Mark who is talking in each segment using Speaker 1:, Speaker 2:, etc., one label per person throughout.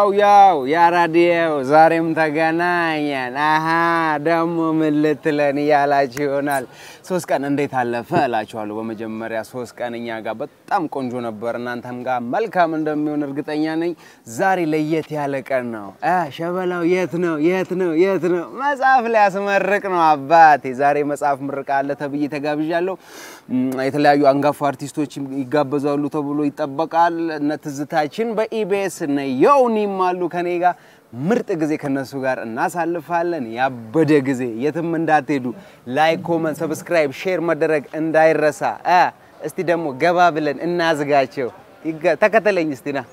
Speaker 1: ያው ያው ያራዲየው ዛሬም ተገናኘን። አሀ ደግሞ ምን ልትለን እያላችሁ ይሆናል። ሶስት ቀን እንዴት አለፈ እላችኋለሁ። በመጀመሪያ ሶስት ቀን እኛ ጋር በጣም ቆንጆ ነበር፣ እናንተም ጋር መልካም እንደሚሆን እርግጠኛ ነኝ። ዛሬ ለየት ያለ ቀን ነው። አ ሸበላው የት ነው? የት ነው? የት ነው? መጽሐፍ ሊያስመርቅ ነው አባቴ። ዛሬ መጽሐፍ ምርቃ አለ ተብዬ ተጋብዣለሁ። የተለያዩ አንጋፋ አርቲስቶች ይጋበዛሉ ተብሎ ይጠበቃል። እነ ትዝታችን በኢቢኤስ እነ የውኒም አሉ ከኔ ጋር ምርጥ ጊዜ ከነሱ ጋር እናሳልፋለን። ያበደ ጊዜ የትም እንዳትሄዱ። ላይክ፣ ኮመንት፣ ሰብስክራይብ፣ ሼር መደረግ እንዳይረሳ። አ እስቲ ደግሞ ገባ ብለን እናዝጋቸው። ይገ- ተከተለኝ እስቲ ና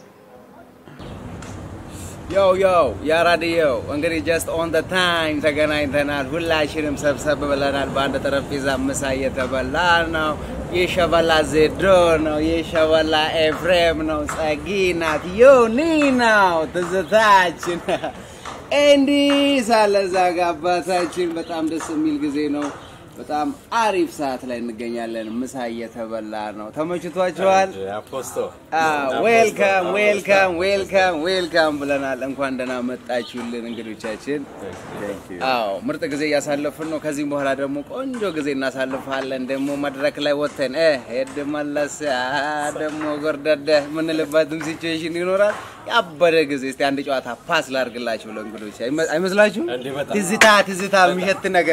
Speaker 1: ያው ያው ያራዲየው እንግዲህ ጀስት ኦን ደ ታይም ተገናኝተናል። ሁላችንም ሰብሰብ ብለናል። በአንድ ጠረጴዛ ምሳ እየተበላ ነው። የሸበላ ዜዶ ነው። የሸበላ ኤፍሬም ነው። ጸጊ ናት። ዮኒ ነው። ትዝታችን ኤንዲ ሳለ እዛ ጋ አባታችን በጣም ደስ የሚል ጊዜ ነው። በጣም አሪፍ ሰዓት ላይ እንገኛለን። ምሳ እየተበላ ነው። ተመችቷችኋል?
Speaker 2: አፖስቶ
Speaker 1: ዌልካም ዌልካም ዌልካም ዌልካም ብለናል። እንኳን ደህና መጣችሁልን እንግዶቻችን። አዎ ምርጥ ጊዜ እያሳለፍን ነው። ከዚህም በኋላ ደግሞ ቆንጆ ጊዜ እናሳልፋለን። ደግሞ መድረክ ላይ ወጥተን እ ሄድ መለስ አ፣ ደግሞ ጎርደደ የምንልበትም ሲቹዌሽን ይኖራል። ያበደ ጊዜ እስቲ አንድ ጨዋታ ፓስ ላድርግላችሁ ለእንግዶች አይመ- አይመስላችሁም?
Speaker 2: እንዴ በጣም።
Speaker 1: ትዝታ ትዝታ የሚሸት ነገር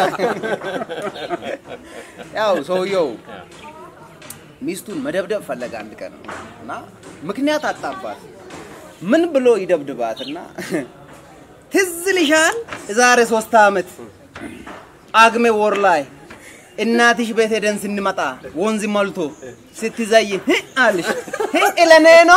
Speaker 1: ያው ሰውየው ሚስቱን መደብደብ ፈለገ አንድ ቀን እና ምክንያት አጣባት። ምን ብሎ ይደብድባት እና ትዝ ልሻል የዛሬ ሶስት ዓመት ጳጉሜ ወር ላይ እናትሽ ቤት ሄደን ስንመጣ ወንዝ ሞልቶ ስትዘይ ህ አልሽ ህ ለኔ ነው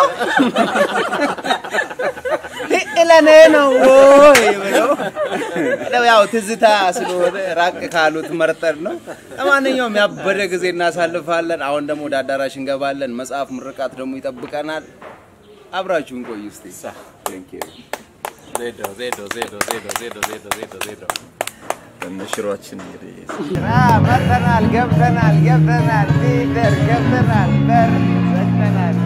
Speaker 1: ህ ለኔ ነው ወይ ብለው እንደው ያው ትዝታ ስለሆነ ራቅ ካሉት መርጠር ነው። ለማንኛውም ያበደ ጊዜ እናሳልፋለን። አሁን ደግሞ ወደ አዳራሽ እንገባለን። መጽሐፍ ምርቃት ደግሞ ይጠብቀናል። አብራችሁን ቆዩ እስቲ። Thank you።
Speaker 2: ዜዶ ዜዶ ዜዶ ዜዶ ዜዶ ዜዶ ዜዶ ዜዶ
Speaker 3: ሽሯችን እንግዲህ
Speaker 1: አ መጥተናል፣ ገብተናል፣ ገብተናል፣ ሊደር ገብተናል፣ በር ዘግተናል።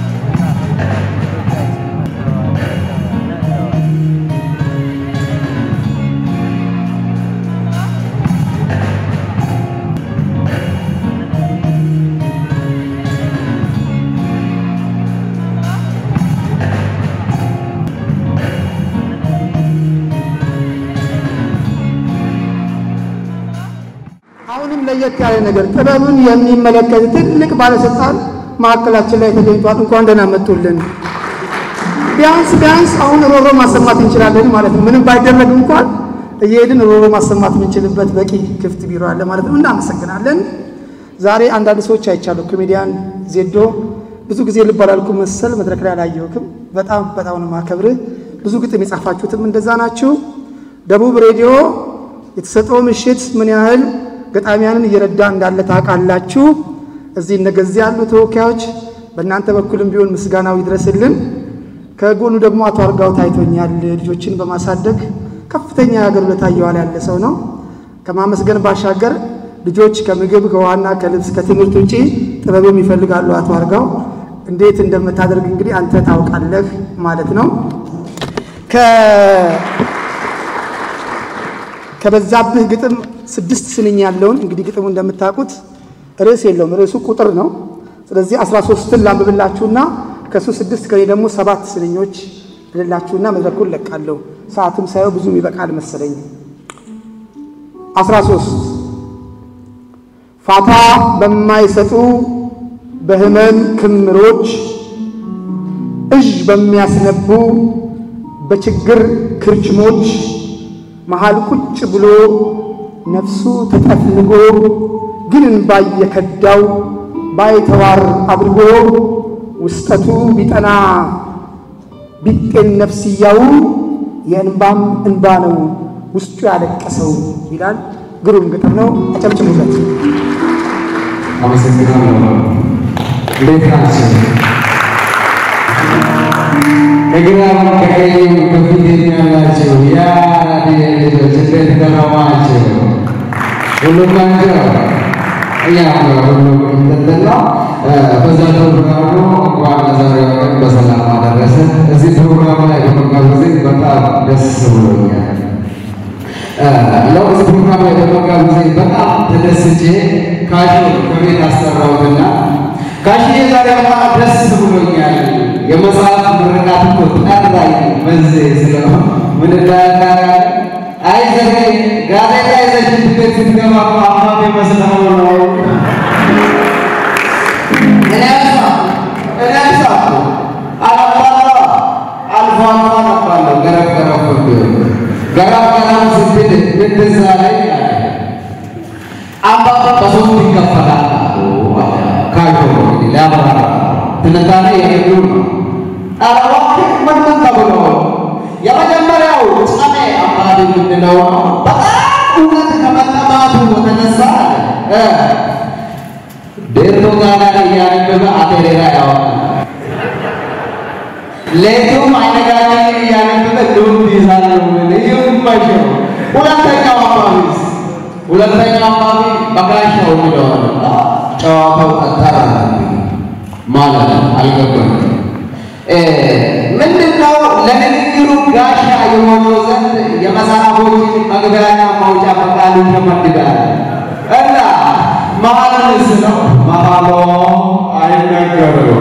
Speaker 4: አሁንም ለየት ያለ ነገር ጥበብን የሚመለከት ትልቅ ባለስልጣን ማዕከላችን ላይ ተገኝቷል። እንኳን ደህና መጡልን። ቢያንስ ቢያንስ አሁን ሮሮ ማሰማት እንችላለን ማለት ነው። ምንም ባይደረግ እንኳን እየሄድን ሮሮ ማሰማት የምንችልበት በቂ ክፍት ቢሮ አለ ማለት ነው። እናመሰግናለን። ዛሬ አንዳንድ ሰዎች አይቻሉ። ኮሜዲያን ዜዶ ብዙ ጊዜ ልብ አላልኩም መሰል መድረክ ላይ አላየሁክም። በጣም በጣም ነው ማከብርህ። ብዙ ግጥም የጻፋችሁትም እንደዛ ናችሁ። ደቡብ ሬዲዮ የተሰጠው ምሽት ምን ያህል ገጣሚያንን እየረዳ እንዳለ ታውቃላችሁ። እዚህ እነገዚህ ያሉ ተወካዮች በእናንተ በኩልም ቢሆን ምስጋናው ይድረስልን። ከጎኑ ደግሞ አቶ አርጋው ታይቶኛል። ልጆችን በማሳደግ ከፍተኛ የሀገር ውለታ እየዋለ ያለ ሰው ነው። ከማመስገን ባሻገር ልጆች ከምግብ ከውሃና ከልብስ ከትምህርት ውጪ ጥበብም ይፈልጋሉ። አቶ አርጋው እንዴት እንደምታደርግ እንግዲህ አንተ ታውቃለህ ማለት ነው። ከ- ከበዛብህ ግጥም ስድስት ስንኝ ያለውን እንግዲህ ግጥሙ እንደምታውቁት ርዕስ የለውም። ርዕሱ ቁጥር ነው። ስለዚህ አስራ ሶስትን ላንብብላችሁና ከእሱ ስድስት ከኔ ደግሞ ሰባት ስንኞች ልላችሁና መድረኩን ለቃለሁ። ሰዓትም ሳየው ብዙም ይበቃል መሰለኝ። አስራ ሶስት ፋታ በማይሰጡ በህመም ክምሮች እዥ በሚያስነቡ በችግር ክርችሞች መሃል ቁጭ ብሎ ነፍሱ ተጠፍንጎ ግን እንባ እየከዳው ባይተዋር አድርጎ ውስጠቱ ቢጠና ቢጤን ነፍስያው የእንባም እንባ ነው ውስጡ ያለቀሰው ይላል። ግሩም ግጥም ነው። አጨብጭቡለት።
Speaker 5: አመሰግናለሁ። እንዴት ናቸው? ከግራም ከቀኝም ከፊቴም ያላቸው የአራዴ ልጆች እንዴት ከረማችሁ? ሁሉም ናቸው? እኛ ሁሉ እንትን ነው። በዛ ፕሮግራም ነው እንኳን ለዛሬው ቀን በሰላም አደረሰ። እዚህ ፕሮግራም ላይ በመጋበዜ በጣም ደስ ብሎኛል። ለውዝ ፕሮግራም ላይ በመጋበዜ በጣም ተደስቼ ካሽ ከቤት አሰራሁትና ካሽ ዛሬ በጣም ደስ ብሎኛል። የመጽሐፍ ምርቃት እኮ ጠራኝ በዚህ ስለሆነ ምን እንዳያቃል አይዘህ ጋዜጣ ይዘሽ ቤት ስትገባ እኮ አባቴ መስለው ነው እኔ አልሳ እኔ አልሳ አላባላ አልፎ አልፎ አነባለሁ ገረፍ ገረፍ ቢሆን ገረፍ ገረፍ ስትል እንደዛ ላይ አባባ በሶስት ይከፈላል ካሾ እንግዲህ ሊያብራራ ትንታኔ የሄዱ ነው አረባክ ምን ምን ተብሎ የመጀመሪያው ጸሜ አባቢ የምንለው ነው በጣም እውነት ከመጠማቱ የተነሳ እ ዴርቶ ጋር እያነበበ አቴሬራ ያወጣል። ሌቱም አይነጋገር እያነበበ ዱብ ይዛል። ይመቸው። ሁለተኛው አባቢስ ሁለተኛው አባቢ በጋሻው የሚለው ነው። ጨዋታው ጠጠር ማለት ነው። አልገባኝም። ምንድነው ለንግግሩ ጋሻ የሆነው ዘንድ የመጽሐፎችን መግቢያና ማውጫ ፈቃዱ ተመድባል እና መሀልን ስለው መሀሎ አይነገርም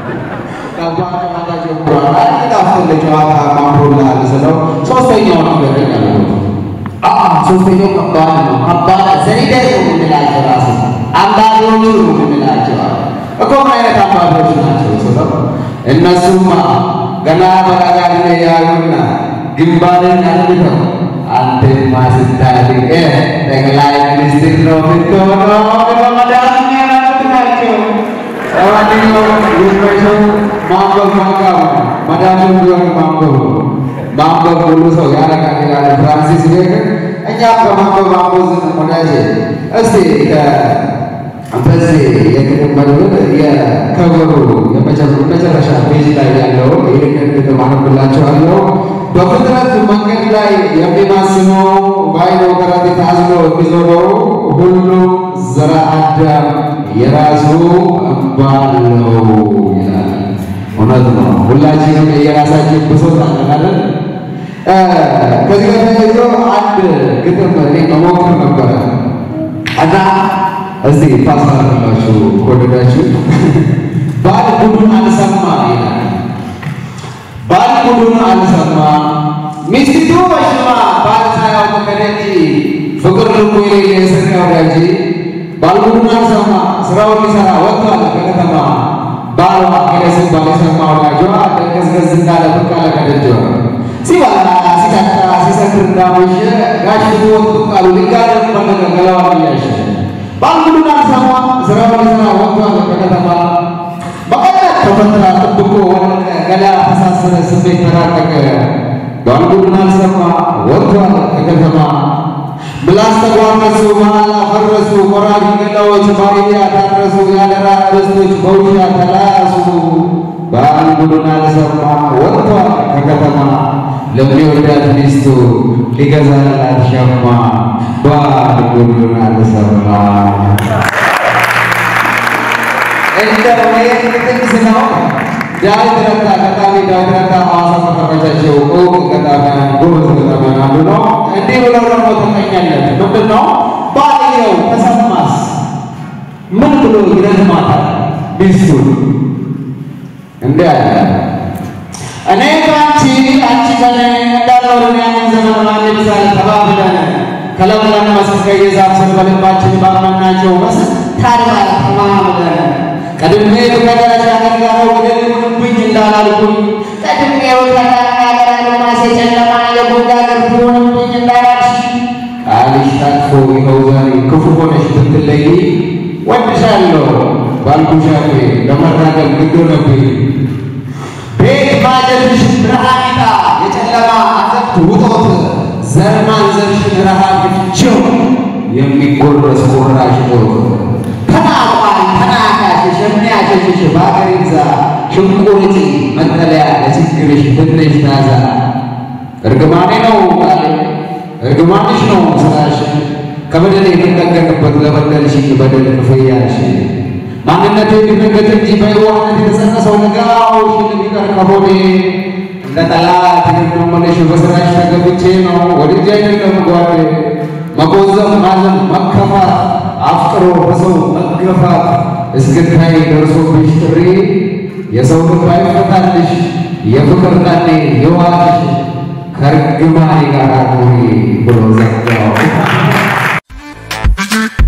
Speaker 5: ከጨዋታ ጀምሯል። አይጣፍል ጨዋታ ማምሮልሃል ስለው ሶስተኛው ነገር ያልኩት ሶስተኛው ከባድ ነው። ከባድ ዘኒደር ነው የምንላቸው ራሱ አንባቢዎቹ ነው የምንላቸው እኮ ምን አይነት አንባቢዎች ናቸው ስለው እነሱማ ገና በቀጋሪ ያዩና ግንባርን አጥብተው አንተማ ስታድግ ጠቅላይ ሚኒስትር ነው የምትሆነው ብለው መድኃኒዓለም ናቸው። ለማንኛውም ይመቸው። ማንበብ ማንቃብ ነው። መድኃኒቱ ቢሆን ማንበብ ነው። ማንበብ ሁሉ ሰው ያረጋል ይላል ፍራንሲስ ቤክን። እኛም በማንበብ አንቦዝን ወዳጄ እስቲ በዚህ የግጥም መድብል የከበሩ የመጨረሻ ፔጅ ላይ ያለው ይህንን ግጥም አነብላችኋለሁ። በፍጥረት መንገድ ላይ የሚማስነው በአይኖ ከረጢት አዝሎ የሚዞረው ሁሉም ዘረ አዳም የራሱ እንባ አለው ይላል። እውነት ነው። ሁላችንም የራሳችን ብሶት አለን አይደል? ከዚህ ጋር ተያይዞ አንድ ግጥም እኔ መሞክር ነበረ እና እዚህ ታስታርላችሁ ከወደዳችሁ ባል ጉዱን አልሰማ ይላል። ባል ጉዱን አልሰማ ሚስቲቱ በሽማ ባል ሳያውቅ ከደጅ ፍቅር ልቡ የሌለ የስጋ ወዳጅ ባል ጉዱን አልሰማ ስራውን ሊሰራ ወጥቷል ከከተማ ባሏ ሄደ ሲባል የሰማ ወዳጇ ደንገዝገዝ እንዳለ ብቅ አለ ከደጇ ሲበላ ሲጠጣ ሲሰክር እንዳመሸ ጋሽ ወጥ ብቅ አሉ ሊጋደም ፈለገ ገላዋን እያሸ ባንጉዱን አልሰማ ስራውን ሊሰራ ወጥቷል ከከተማ በቀናት ተፈትራ ጥብቆ ወደቀ ገላ ተሳሰረ ስሜት ተራቀቀ ባንጉዱን አልሰማ ወጥቷል ከከተማ ምላስ ተጓረሱ መሐላ ፈረሱ ቆራቢ ገላዎች ባሪያ ታረሱ ያደራ ርስቶች በውሻ ተላሱ ባንጉዱን አልሰማ ወጥቷል ከከተማ ለሚወዳት ሚስቱ ሊገዛላት ሸማ ባንጉዱን አልሰማ እንደው ትንስ ነው። ዳዊት ረታ ገጣሚ ዳዊት ረታ ሐዋሳ ከተመቻቸው እውቅ ገጣሚያን ጎበዝ ገጣሚያን አንዱ ነው። እንዲህ ብለው ደግሞ ተቀኛለት ምንድን ነው ባልየው ተሰማስ ምን ብሎ ይረዝማታል ሚስቱን እንዲህ አለ እኔ ከአንቺ አንቺ ከኔ እንዳልኖርን ያንን ዘመን ማን ይብሳል ተባብለን ከለምለም መስክ የዛፍ ስር በልባችን ባመናቸው መስክ ታድያ ተማምለን ቀድሜ ከደረጃ ጋር ወደል ይሁንብኝ እንዳላልኩኝ ቀድሜ ከደረጃ ማሴ ጨለማ የጎዳ ገርፍ ይሁንብኝ እንዳላልሽ ቃልሽ ታጥፎ ይኸው ዛሬ ክፉ ሆነሽ ብትለይ ወድሻለሁ ባልኩሽ አፌ ለመራገም ግድ ሆነብኝ ቤት ማጀትሽ ብርሃኒታ የጨለማ አዘቅት ውጦት ዘር ማንዘርሽን ረሃብ ፍቺው የሚጎረስ ቁራሽ ጦት ተናቋል ተናካሽሽ የሚያሸሽሽ በአገር ይግዛ ሽንቁርቲ መጠለያ ለችግርሽ ትንሽ ታዛ እርግማኔ ነው ቃሌ እርግማንሽ ነው ስራሽ ከበደል የምጠገንበት ለበደልሽኝ በደል ክፍያሽ ማንነቴ ድንገት እንጂ በየዋህነት የተጸነሰው ነጋው ቢቀር ከሆዴ እንደ ጠላት የምመለሽ በስራሽ ተገብቼ ነው ወድጄ አይደለም ጓዴ መቆዘም ማዘን መከፋት አፍቅሮ በሰው መገፋት እስክታይ ደርሶብሽ ጥሪ የሰው ልብ አይፈታልሽ የፍቅር ጣኔ የዋልሽ ከርግማኔ ጋር ኑሪ ብሎ ዘጋው።